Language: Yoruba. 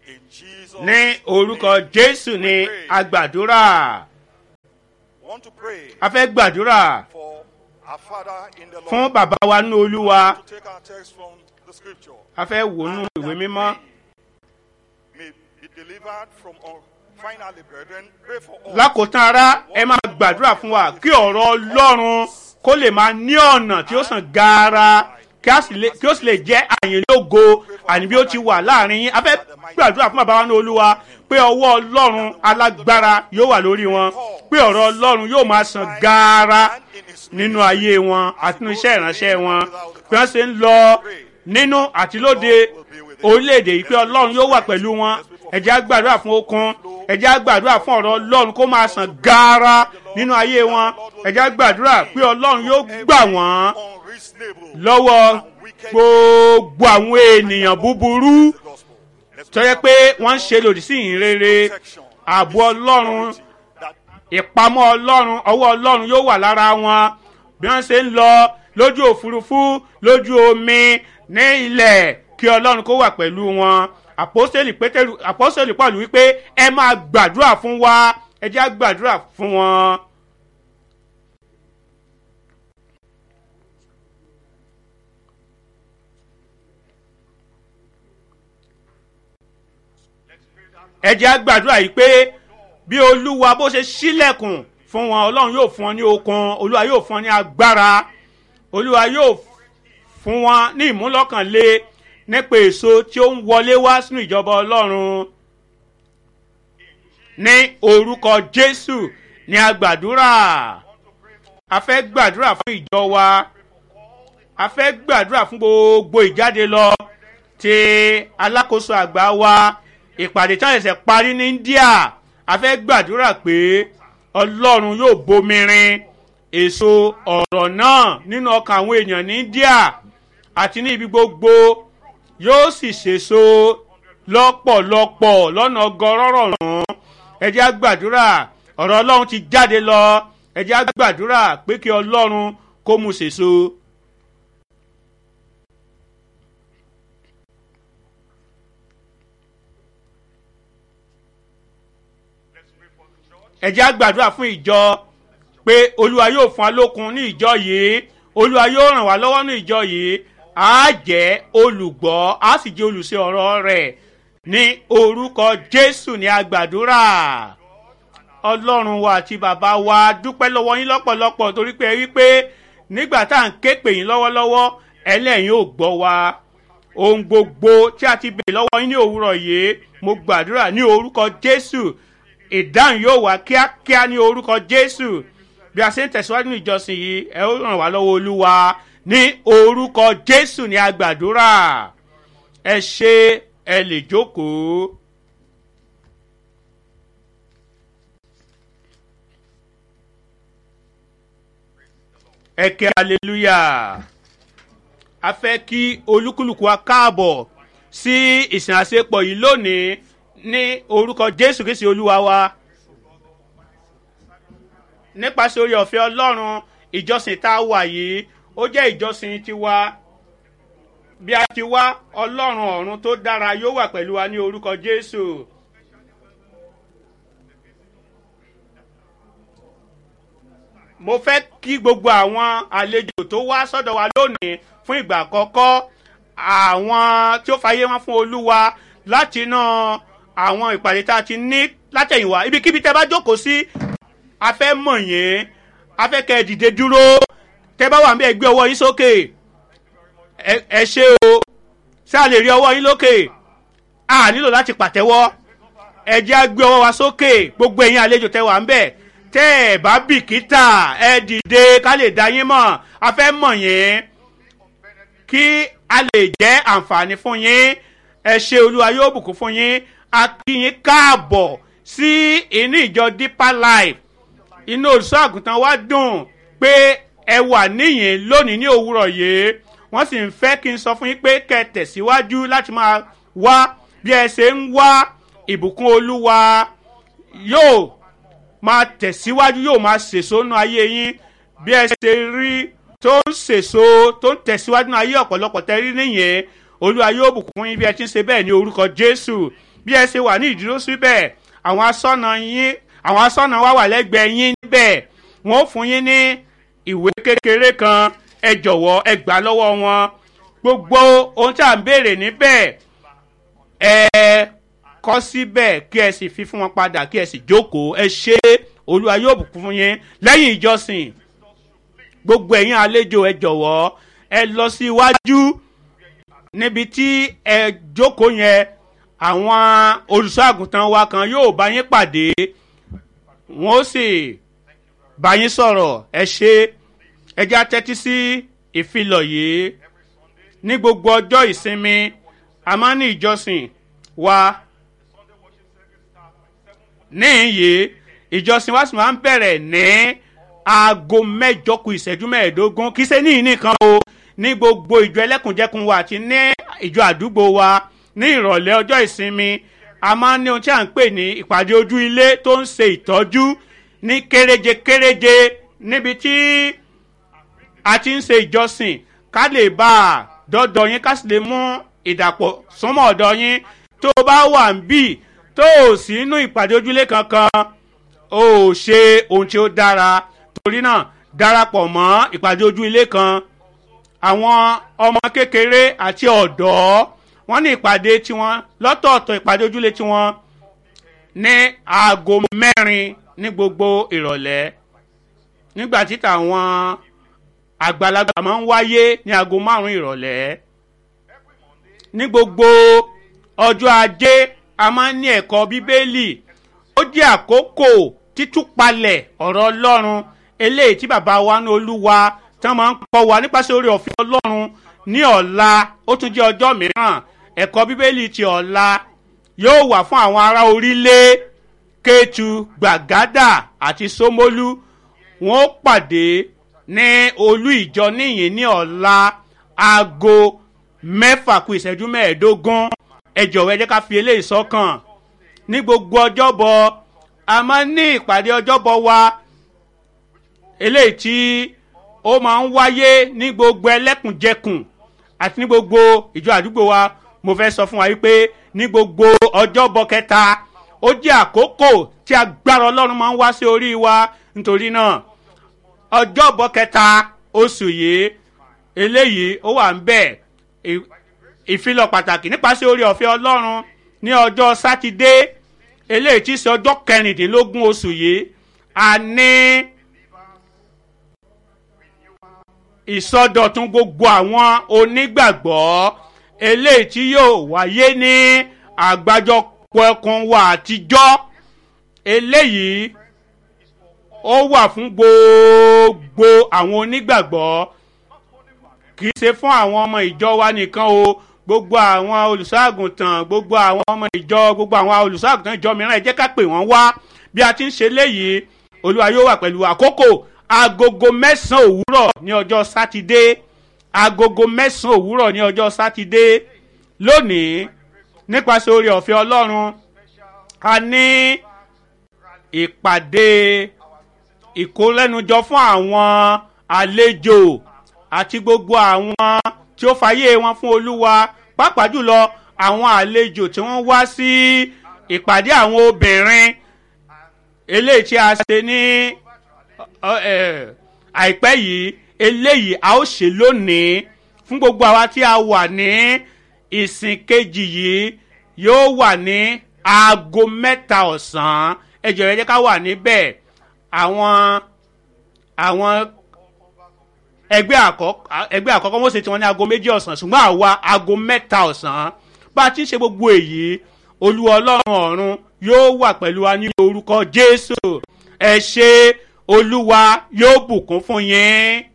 In Jesus' ní orúkọ name. jésù ni a gbàdúrà want to pray a fẹ́ gbàdúrà for our Father in the Lord. fún bàbá wa nínú olúwa to take our text from the scripture. a fẹ́ wò nínú ìwé mímọ́ May be delivered from all. Finally, brethren, pray for us. lákòótán ara ẹ máa gbàdúrà fún wa kí ọ̀rọ̀ ọlọ́run kó lè máa ní ọ̀nà tí ó sàn gaara kí a sì lè- kí ó sì lè jẹ́ àyìnlógo àní bí ó ti wà láàrin yín a fẹ́ gbàdúrà fún bàbá wa ní olúwa pé ọwọ́ ọlọ́run alágbára yóò wà lórí wọn pé ọ̀rọ̀ ọlọ́run yóò máa sàn gaara And in his nínú ayé wọn àti nínú iṣẹ́ ìránṣẹ́ wọn bí wọ́n ṣe ń lọ nínú àti lóde orílẹ̀-èdè yìí pé ọlọ́run yóò wà pẹ̀lú wọn ẹ̀jẹ̀ á gbàdúrà fún okun ẹ̀jẹ̀ á gbàdúrà fún ọ̀rọ̀ ọlọ́run kó máa sàn gaara nínú ayé wọn ẹ̀jẹ̀ á gbàdúrà pé ọlọ́run yóò gbà wọ́n unreasonable lọ́wọ́ gbogbo àwọn ènìyàn búburú gospel. Let's tó yẹ pé wọ́n ń ṣe lòdì sí ìhìn rere ààbò ọlọ́run that ìpamọ́ ọlọ́run ọwọ́ ọlọ́run yóò wà lára wọn bí wọ́n ṣe ń lọ lójú òfurufú lójú omi ní ilẹ̀ kí ọlọ́run kó wà pẹ̀lú wọn àpọ́sẹ̀lì pétérù àpọ́sẹ̀lì pọ̀lù wípé ẹ máa gbàdúrà fún wa ẹ jẹ́ á gbàdúrà fún wọn. ẹ jẹ́ á gbàdúrà yìí pé bí olúwa bó ṣe sílẹ̀kùn fún wọn ọlọ́run yóò fún wọn ní okun olúwa yóò fún wọn ní agbára olúwa yóò fún wọn ní ìmúlọ́kànlé nípa èso tí ó ń wọlé wá sínú ìjọba ọlọ́run ní orúkọ jésù ní agbàdúrà a fẹ́ gbàdúrà fún ìjọ wa a fẹ́ gbàdúrà fún gbogbo ìjáde lọ ti alákòóso àgbà wa ìpàdé tí wọ́n ṣẹ̀ṣẹ̀ parí ní india a fẹ́ gbàdúrà pé ọlọ́run yóò bomirin èso ọ̀rọ̀ náà nínú ọkàn àwọn èèyàn ní india àti ní ibi gbogbo yóò sì ṣèso lọ́pọ̀lọpọ̀ lọ́nà ọgọ́rọ́rọ̀ rán ẹ jẹ́ á gbàdúrà ọ̀rọ̀ ọlọ́run ti jáde lọ ẹ jẹ́ á gbàdúrà pé kí ọlọ́run kó mu ṣèso. ẹ jẹ́ á gbàdúrà fún ìjọ pé olúwa yóò fún wa lókun ní ìjọ yìí olúwa yóò ràn wá lọ́wọ́ ní ìjọ yìí á jẹ́ olùgbọ́ á sì jẹ́ olùṣe ọ̀rọ̀ rẹ̀ ní orúkọ jésù ní agbàdúrà ọlọ́run wa àti bàbá wa dúpẹ́ lọ́wọ́ yín lọ́pọ̀lọpọ̀ torí pé ẹ rí pé nígbà tá à ń ké pè yín lọ́wọ́lọ́wọ́ ẹlẹ́yìn ò gbọ́ wa ohun gbogbo tí a ti bèèrè lọ́wọ́ yín ní òwúrọ̀ yìí mo gbàdúrà ní orúkọ jésù ìdáhùn yóò wá kíákíá ní orúkọ jésù bí a ṣe ń tẹ̀síwájú ní ìjọsìn yìí ẹ ó ràn wá lọ́wọ́ olúwa ní orúkọ jésù ní agbàdúrà ẹ ṣe ẹ lè jókòó. ẹ kẹ́ hallelujah a fẹ́ kí olúkúlùkù wa káàbọ̀ sí ìsìn àṣepọ̀ yìí lónìí ní orúkọ jésù kìí ṣe olúwa wa nípasẹ̀ orí ọ̀fẹ́ ọlọ́run ìjọsìn tá a wà yìí ó jẹ́ ìjọsìn tiwa bí a ti wá ọlọ́run ọ̀run tó dára yóò wà pẹ̀lú wa ní orúkọ jésù. mo fẹ́ kí gbogbo àwọn àlejò tó wá sọ́dọ̀ wa lónìí fún ìgbà àkọ́kọ́ àwọn tí ó fàyè wọn fún olúwa láti ná àwọn ìpàdé tá a ti ní látẹ̀yìnwá ibikíbi tẹ́ bá jókòó sí a fẹ́ mọ̀ yín a fẹ́ kẹ́ ẹ dìde dúró tẹ́ bá wà ń bẹ́ẹ̀ gbé ọwọ́ yín sókè ẹ ṣe o ṣé a lè rí ọwọ́ yín lókè a nílò láti pàtẹ́wọ́ ẹ jẹ́ á gbé ọwọ́ wa sókè gbogbo ẹ̀yin àlejò tẹ́ wà ń bẹ́ẹ̀ tẹ́ ẹ̀ bá bìkítà ẹ dìde ká lè dá yín mọ̀ a fẹ́ mọ̀ yín kí a lè jẹ́ àǹfààní fún yín ẹ ṣe olúwa yóò bùkún fún yín a kí yín káàbọ̀ sí inú ìjọ deeper life inú olùṣọ́ àgùntàn wa dùn pé ẹ wà níyìn lónìí ní òwúrọ̀ yìí wọ́n sì ń fẹ́ kí n sọ fún yín pé kẹ́ ẹ tẹ̀síwájú láti máa wá bí ẹ ṣe ń wá ìbùkún olúwa yóò máa tẹ̀síwájú yóò máa sèso nínú ayé yín bí ẹ ṣe rí tó ń sèso tó ń tẹ̀síwájú nínú ayé ọ̀pọ̀lọpọ̀ tẹ́ rí nìyẹn olúwa yóò bùkún yín bí ẹ ti ń ṣe bẹ́ẹ̀ ní orúkọ jésù bí ẹ ṣe wà ní ìdúró síbẹ̀ àwọn asọ́nà yín àwọn asọ́nà wá wà lẹ́gbẹ̀ẹ́ yín níbẹ̀ wọ́n ó fún yín ní ìwé kékeré kan ẹ jọ̀wọ́ ẹ gbà lọ́wọ́ wọn gbogbo ohun tí à ń béèrè níbẹ̀ ẹ kọ́ síbẹ̀ kí ẹ sì fi fún wọn padà kí ẹ sì jókòó ẹ ṣe olúwa yóò bùkún fún yín lẹ́yìn ìjọsìn gbogbo ẹ̀yin àlejò ẹ jọ̀wọ́ ẹ lọ sí iwájú níbi tí ẹ jókòó yẹn àwọn olùṣọ́ àgùntàn wa kan yóò bá yín pàdé wọ́n ó sì bá yín sọ̀rọ̀ ẹ ṣe ẹ já tẹ́tí sí ìfilọ̀ yìí ní gbogbo ọjọ́ ìsinmi a máa ń ní ìjọsìn wa níyì ìjọsìn wa sì máa ń bẹ̀rẹ̀ ní aago mẹ́jọ kù ìṣẹ́jú mẹ́ẹ̀ẹ́dógún kì í ṣe ní nìkan o ní gbogbo ìjọ ẹlẹ́kùnjẹkùn wa àti ní ìjọ àdúgbò wa ní ìrọ̀lẹ́ ọjọ́ ìsinmi a máa ń ní ohun tí à ń pè ní ìpàdé ojú ilé tó ń ṣe ìtọ́jú ní kéréje kéréje níbi tí a ti ń ṣe ìjọsìn ká lè bá a dọ́dọ̀ yín ká sì lè mú ìdàpọ̀ súnmọ́ ọ̀dọ̀ yín tó bá wà ń bì tó ò sí inú ìpàdé ojúlé kankan ó ṣe ohun tí ó dára torí náà darapọ̀ mọ́ ìpàdé ojú ilé kan àwọn ọmọ kékeré àti ọ̀dọ́ wọ́n ní ìpàdé tiwọn lọ́tọ̀ọ̀tọ̀ ìpàdé ojúlé tiwọn ní aago mẹ́rin ní gbogbo ìrọ̀lẹ́ nígbà tí tàwọn àgbàlagbà máa ń wáyé ní aago márùn-ún ìrọ̀lẹ́ ní gbogbo ọjọ́ ajé a máa ń ní ẹ̀kọ́ bíbélì ó jẹ́ àkókò títúpalẹ̀ ọ̀rọ̀ ọlọ́run eléyìí tí bàbá wa ní olúwa tí wọ́n máa ń kọ́ wa nípasẹ̀ orí ọ̀fẹ́ ọlọ́run ní ọ̀la ó tún jẹ́ ọjọ́ mìíràn ẹ̀kọ́ bíbélì ti ọ̀la yóò wà fún àwọn ará orílẹ̀ kétu gbàgádà àti sómólú wọn ó pàdé ní olú ìjọ níyìn ní ọ̀la aago mẹ́fà kù ìṣẹ́jú mẹ́ẹ̀ẹ́dógún ẹ jọ̀wọ́ ẹ jẹ́ ká fi eléyìí sọ́kàn ní gbogbo ọjọ́bọ̀ a máa ń ní ìpàdé ọjọ́bọ̀ wa eléyìí tí ó máa ń wáyé ní gbogbo ẹlẹ́kùnjẹkùn àti ní gbogbo ìjọ àdúgbò wa mo fẹ́ sọ fún wa wípé ní gbogbo ọjọ́bọ̀ kẹta ó jẹ́ àkókò tí agbára ọlọ́run máa ń wá sí orí wa nítorí náà ọjọ́bọ̀ kẹta oṣù yìí eléyìí ó wà ń bẹ̀ ìfilọ̀ pàtàkì nípasẹ̀ orí ọ̀fẹ́ ọlọ́run ní ọjọ́ sátidé eléyìí tí í ṣe ọjọ́ kẹrìndínlógún oṣù yìí a ní ìsọdọ̀tun gbogbo àwọn onígbàgbọ́ eléyìí tí yóò wáyé ní àgbájọpọ̀ ẹkùn wa àtijọ́ eléyìí ó wà fún gbogbo àwọn onígbàgbọ́ kì í ṣe fún àwọn ọmọ ìjọ wa nìkan o gbogbo àwọn olùṣọ́àgùntàn gbogbo àwọn ọmọ ìjọ gbogbo àwọn olùṣọ́àgùntàn ìjọ mìíràn ẹ jẹ́ ká pè wọ́n wá bí a ti ń ṣe léyìí olúwa yóò wà pẹ̀lú àkókò agogo mẹ́sàn-án òwúrọ̀ ní ọjọ́ sátidé agogo mẹ́sàn-án òwúrọ̀ ní ọjọ́ sátidé lónìí nípasẹ̀ orí ọ̀fẹ́ ọlọ́run a ní ìpàdé ìkólẹ́nujọ fún àwọn àlejò àti gbogbo àwọn tí ó fàyè wọn fún olúwa pàápàá jùlọ àwọn àlejò tí wọ́n wá sí ìpàdé àwọn obìnrin eléyìí tí a ṣe ní àìpẹ́ yìí eléyìí a ó ṣe lónìí fún gbogbo àwa tí a wà ní ìsìn kejì yìí yóò wà ní aago mẹ́ta ọ̀sán ẹ jọ̀rọ̀ ẹ jẹ́ ká wà níbẹ̀ àwọn àwọn ẹgbẹ́ àkọ́kọ́ ẹgbẹ́ àkọ́kọ́ wọ́n ṣe tiwọn ní aago méjì ọ̀sán ṣùgbọ́n àwa aago mẹ́ta ọ̀sán bá a ti ń ṣe gbogbo èyí olúwa ọlọ́run ọ̀run yóò wà pẹ̀lú wa ní orúkọ jésù ẹ ṣe olúwa yóò bùkún fún yín.